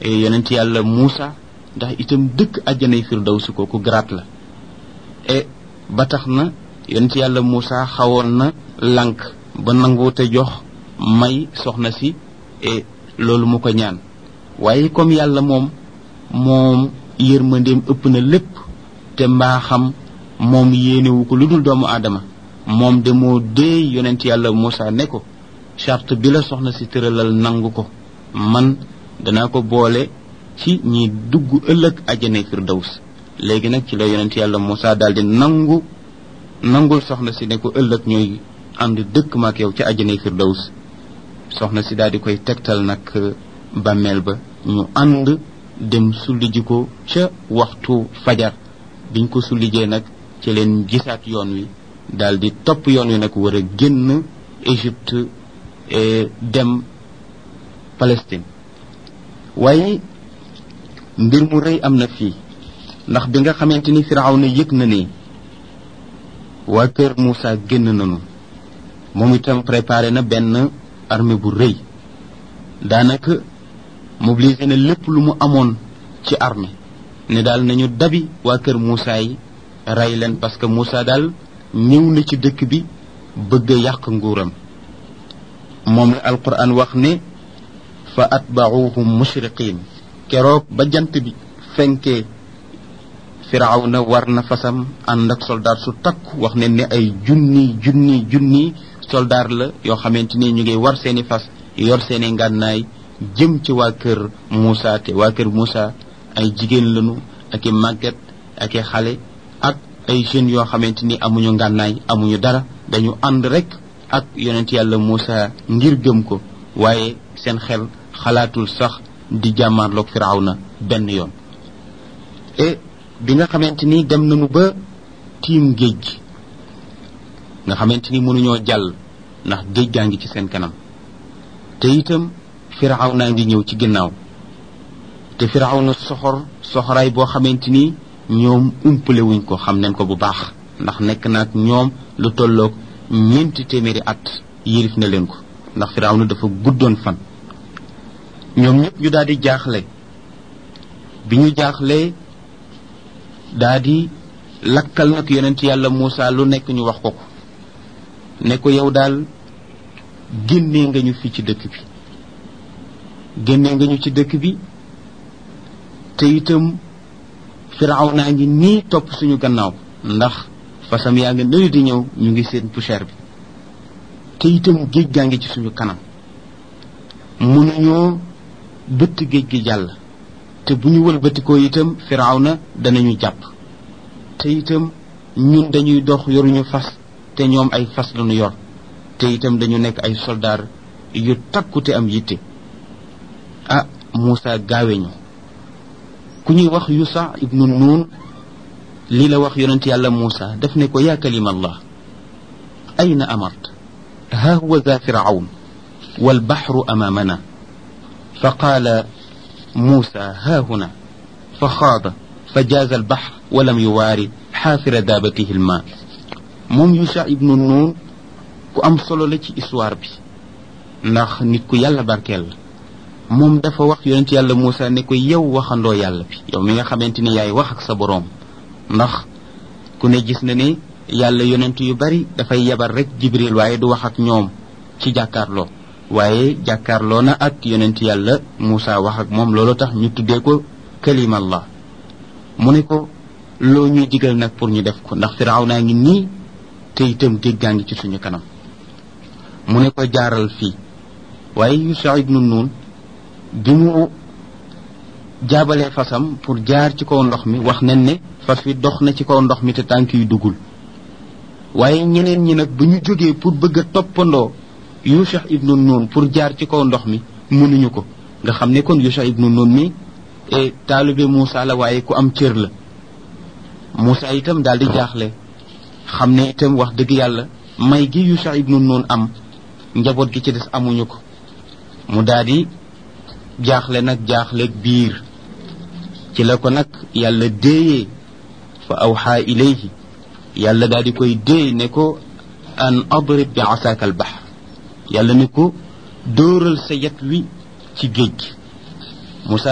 yonent yàlla Muusa ndax itam dëkk àjjanay firdawsi kooku garaat la e ba tax na yonent yàlla Muusa xawoon na lànk ba nanguute jox may soxna si e loolu mu ko ñaan waaye comme yàlla moom moom yërmandeem ëpp na lépp te mbaaxam moom yéenewu ko lu dul doomu aadama moom de moo dee yonent yàlla Muusa ne ko charte bi la soxna si tëralal nangu ko man danaa ko boole ci ñi dugg ëllëg àjjana firdaws léegi nag ci la yonent yàlla Muusa daal di nangu nangul soxna si ne ko ëllëg ñooy ànd dëkk maak yow ci àjjana firdaws soxna si daal di koy tegtal nag bàmmeel ba ñu ànd dem sulli ji ko ca waxtu fajar biñ ko sullijee nag ci leen gisaat yoon wi daal di topp yoon wi nag war a génn Égypte dem Palestine waaye mbir mu rëy am na fii ndax bi nga xamante ni Firawna yëg na ne waa kër Moussa génn nañu moom itam préparé na benn armée bu rëy daanaka mobilisé na lépp lu mu amoon ci armée ne daal nañu dabi waa kër Moussa yi rey leen parce que Moussa daal ñëw na ci dëkk bi bëgg a yàq nguuram moom la alquran wax ne fa atbauhum mushriqin keroog ba jant bi fenkee firawna war na fasam ànd ak soldaar su takku wax ne ne ay junni junni junni soldaar la yoo xamante ni ñu ngi war seeni fas yor seeni ngànnaay jëm ci waa kër Moussa te waa kër Moussa ay jigéen lañu ak i màgget ak i xale ak ay jeunes yoo xamante ni amuñu ngànnaay amuñu dara dañu ànd rek ak yonent yàlla Moussa ngir gëm ko waaye seen xel xalaatul sax di jàmmaarloog firawna benn yoon e bi nga xamante ni dem nañu ba tiim géej gi nga xamante ni mënuñoo jàll ndax géej gaa ngi ci seen kanam te itam firawna ngi ñëw ci ginnaaw te firawna soxor soxoraay boo xamante ni ñoom umpale wuñ ko xam nañ ko bu baax ndax nekk naag ñoom lu tolloog ñeenti téeméeri at yilif na leen ko ndax firawna dafa guddoon fan ñoom ñëpp ñu daal di jaaxle bi ñu jaaxlee daal di lakkal nag yonent yàlla Moussa lu nekk ñu wax ko ko ne ko yow daal génnee nga ñu fii ci dëkk bi génnee nga ñu ci dëkk bi te itam firaw naa ngi nii topp suñu gannaaw ndax fasam yaa ngi nële di ñëw ñu ngi seen poussière bi te itam géej gaa ngi ci suñu kanam mënuñoo bëtt géej gi jàll te bu ñu wëlbatikoo itam firaw na danañu jàpp te itam ñun dañuy dox yoruñu fas te ñoom ay fas lañu yor te itam dañu nekk ay soldaar yu takku te am yitte ah Moussa gaawe ñu ku ñuy wax Yusa ibnu Nuun lii la wax yonent yàlla Moussa daf ne ko yaa kalima allah ayna amart ha huwa za firawn والبحر أمامنا فقال موسى ها هنا فخاض فجاز البحر ولم يواري حافر دابته الماء موم يوشع ابن النون ku am solo la ci histoire bi ndax nit ku yàlla barkeel la moom dafa wax yonent yàlla Moussa ne ko yow waxandoo yàlla bi yow mi nga xamante ni yaay wax ak sa boroom ndax ku ne gis na ne yàlla yonent yu bari dafay yebal rek jibril waaye du wax ak ñoom ci jàkkaarloo waaye jàkkaarloo na ak yonent yàlla Moussa wax ak moom loolu tax ñu tuddee ko kalimallah mu ne ko loo ñuy digal nag pour ñu def ko ndax firaaw naa ngi nii te itam géej gaa ngi ci suñu kanam mu ne ko jaaral fii waaye Yusa ibnu Nun bi mu jaabalee fasam pour jaar ci kaw ndox mi wax nañ ne fas wi dox na ci kaw ndox mi te tànk yu duggul waaye ñeneen ñi nag bu ñu jógee pour bëgg a toppandoo Yusha ibnu Nun pour jaar ci kaw ndox mi mënuñu ko nga xam ne kon Yusha ibnu Nun mi e taalibe Moussa la waaye ku am cër la Moussa itam daal di jaaxle xam ne itam wax dëgg yàlla may gi Yusha ibnu Nun am njaboot gi ci des amuñu ko mu daal di jaaxle nag jaaxleeg biir ci la ko nag yàlla déeyee fa awxaa ilayhi yàlla daal di koy déey ne ko an adrib bi asaaka al bahr yàlla ne ko dóoral sa yet wi ci géej gi Moussa